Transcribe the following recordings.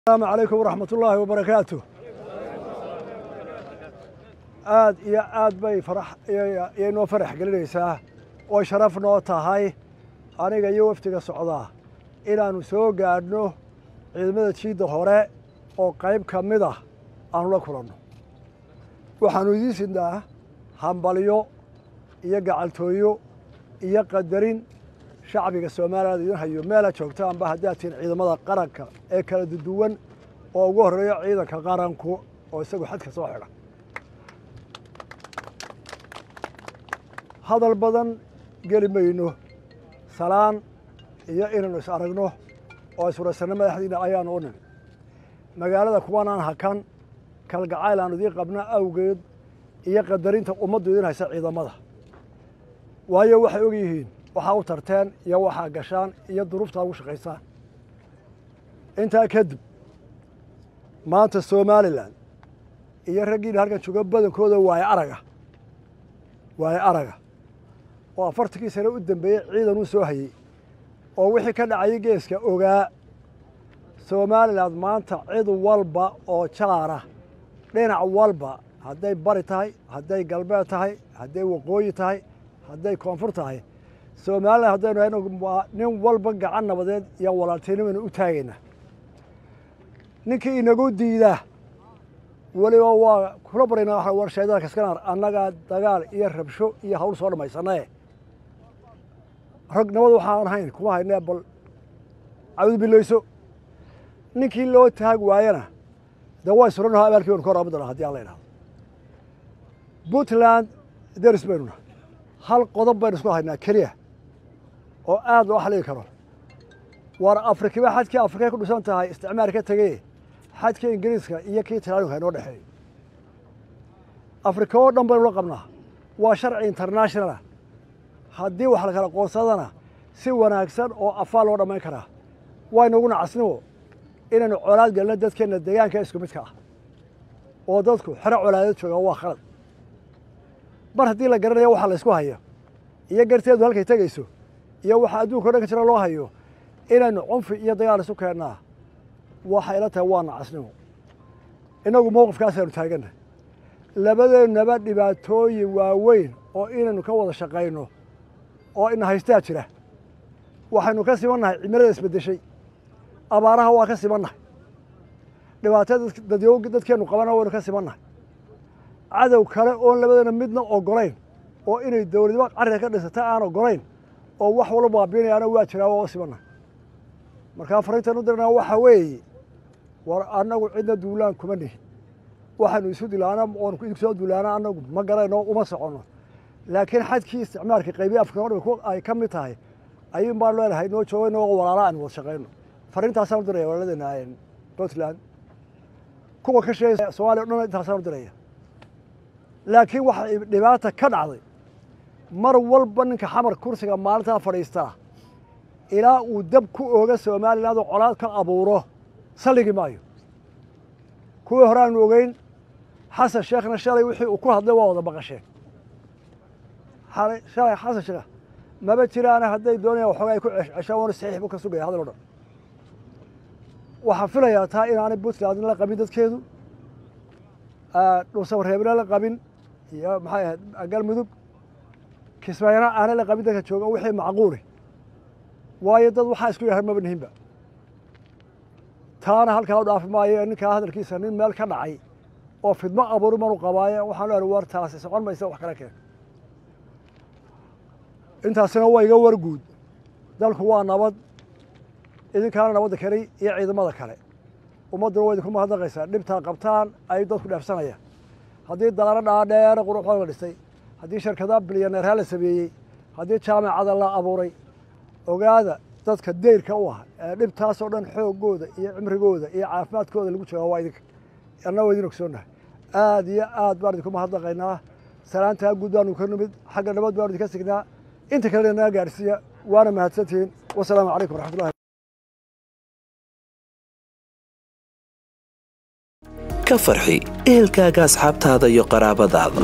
asalaamu calaykum waraxmat ullaahi wabarakaatu aad iyo aad bay farax iyay noo farax gelinaysaa oo sharaf noo tahay aniga iyo wafdiga socdaa inaannu soo gaadhno ciidamada jiidda hore oo qayb ka mid ah aanu la kulanno waxaannu idiin sidnaa hambalyo iyo gacaltooyo iyo qadarin shacbiga soomaaliyaad idin hayo meela joogtaanba haddaad tihiin ciidamada qaranka ee kala duwan oo ugu horreeyo ciidanka qaranku oo isagu xadka soo xidha hadal badan geli mayno salaan iyo inaynu is aragno oo iswaraysanno madaxdiina ayaanu u nimi magaalada kuwanaan hakan kalgacayl aanu idiin qabna awgeed iyo qadarinta ummaddu idin haysa ciidamada waayo waxay og yihiin waxaa u tarteen iyo waxaa gashaan iyo duruuftaa ugu shaqaysaan intaa kadib maanta somalilan iyo raggiina halkan jooga badankooda waaye araga waaye araga oo afartankii sane u dambeeyey ciidan uu soo hayey oo wixii ka dhacayay geeska ogaa somalilan maanta cid walba oo jaara dhinac walba hadday bari tahay hadday galbeed tahay hadday waqooyi tahay hadday koonfur tahay somalilan haddaynu hayno waa nin walba gacan nabadeed iyo walaaltinimaynu u taagaynaa ninkii inagu diidaa weliba waa kula barayna warshaydada kaskanar annagaa dagaal iyo rabsho iyo hawl soo dhammaysanae rag nabad waxaan hayn kuma haynee bal cawd bilayso ninkii loo taag waayana dee way suranaho abaalkii baynu ka horaabi doonaa hadii alla idhahdo puntland deris baynu nahay hal qodob baynu isku haynaa keliya oo aad loo xaligi karo waar afrikiba xadkii afrikay ku dhisan tahay isticmaar ka tegey xadka ingiriiska iyo kii talaaninka inoo dhexeeyo afrika oo dhan baynu la qabnaa waa sharci internationalah haddii wax la kala qoonsadana si wanaagsan oo afaa loo dhammayn karaa waynugu nacasnimo inaynu colaad gelino dadkeenna deegaanka isku midka ah oo dadku xero colaadeed jooga waa khalad mar haddii la garanayo waxa la ysku hayo iyo garteedu halkay tegayso iyo waxa adduunka o dhan ka jira loo hayo inaynu cunfi iyo dagaal isu keennaa waxay ila tahay waa nacasnimo innagu mowqifkaasaynu taagannahay labadeennaba dhibaatooyin waaweyn oo inaynu ka wada shaqayno oo ina haystaa jira waxaynu ka simannahay cimilada isbeddeshay abaaraha waa ka simannahay dhibaatada dadyo dadkeennu qabana waynu ka simannahay cadow kale oon labadeena midna ogolayn oo inay dowladnimo carriga ka dhisata aan ogolayn oo wax walba baabiinayaana waa jiraa waa simannahay markaa fariintan u dirnaa waxa weeye war annagu cidna duulaan kuma nihin waxaanu isu dilaana oon soo duulaana annagu ma garayno uma soconno laakiin xadkii isticmaalka qaybiya afrika o dhan ay ka mid tahay ayuun baan leenahay noo jooga inagoo walaala aan wada shaqayno fariintaasaan u diraya walaladeena puntland kuwa ka sheegay somaaliya o dhan intaasaan u diraya laakiin waxa dhibaata ka dhacday mar walba ninka xamar kursiga maalintaa fadhiistaa ilaa uu dab ku ooga somaliland oo colaad ka abuuro salligi maayo kuwii hore aanu ogeyn xasan sheekhna shalay wixii uu ku hadlay waa wada baqasheen shalay xasan sheekh maba jiraana hadday doonayaan waxooga ay ku ceshaan waana saxiix buu ka sugaya hadal o dhan waxaan filayaa taa inaanay puntland la qabin dadkeedu dhuusabareebna la qabin iyo maxay ahayd galmudug kismaayana aanay la qabin dadka jooga wixii macquuli waayo dad waxaa isku yahay maba nihinba taana halkaa u dhaafi maayo ninkaa hadalkiisa nin meel ka dhacay oo fidmo abuuri manu qabaaye waxaan leehay war taasi socon maysa wax kala keen intaasina waa iga war guud dalku waa nabad idinkaana nabadda kelay iyo ciidamada kale ummadduna waa idinku mahadnaqaysaa dhibtaa qabtaan ayuu dadku dheefsanayaan haddii daaro dhaadheere quruxooda la dhisay haddii shirkadaha bilyaneerhaa la sameeyey haddii jaamacada la abuuray ogaada dadka deyrka u ah ee dhibtaasoo dhan xooggooda iyo cimrigooda iyo caafimaadkooda lagu jooga waa idinka anna waa idin ogsoonnahay aad iyo aad baan idinku mahadnaqaynaa salaantaa guud baanu ka nimid xagga nabad baanu idinka signaa inta kalena naga gaadhsiiya waana mahadsantihiin wasalaamu calaykum waraxmatullahi ka farxi ehelkaaga asxaabtaada iyo qaraabadaada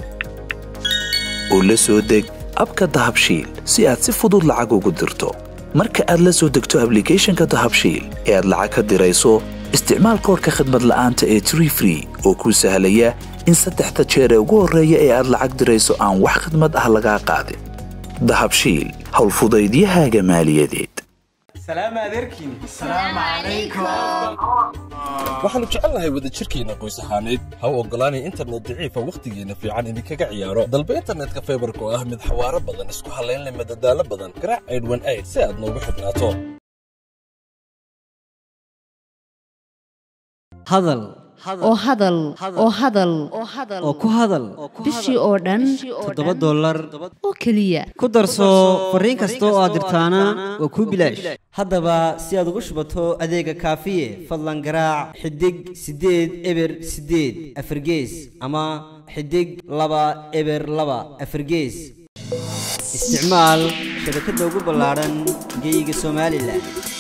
oo la soo deg abka dahabshiil si aad si fudud lacag ugu dirto marka aad la soo degto ablicathonka dahabshiil ee aad lacag ka dirayso isticmaal koorka khadmad la'aanta ee tree free oo kuu sahlaya in saddexda jeer ee ugu horreeya ee aad lacag dirayso aan wax khadmad ah lagaa qaadin dahabshiil howlfudaydiyahaaga maaliyadeed waxaannu jecelnahay wadajirkeenna qoys ahaaneed ha u oggolaanay internet daciifa wakhtigeenna fiican idinkaga ciyaaro dalba internetka faybarka oo ah mid xawaaro badan isku hallayn leh madadaalo badan garaac aydhwan ayd si aad noogu xidhnaato hadal oo hadal oo hadal oo ku hadal bishii oo dhan toddoba dollar oo keliya ku darso fariin kasta oo aad dirtaana waa kuu bilaash haddaba si aad ugu shubato adeega kaafiye fadlan garaac xidig siddeed eber siddeed afargees ama xidig laba eber laba afargees isticmaal shabakadda ugu ballaadhan geyga somalilan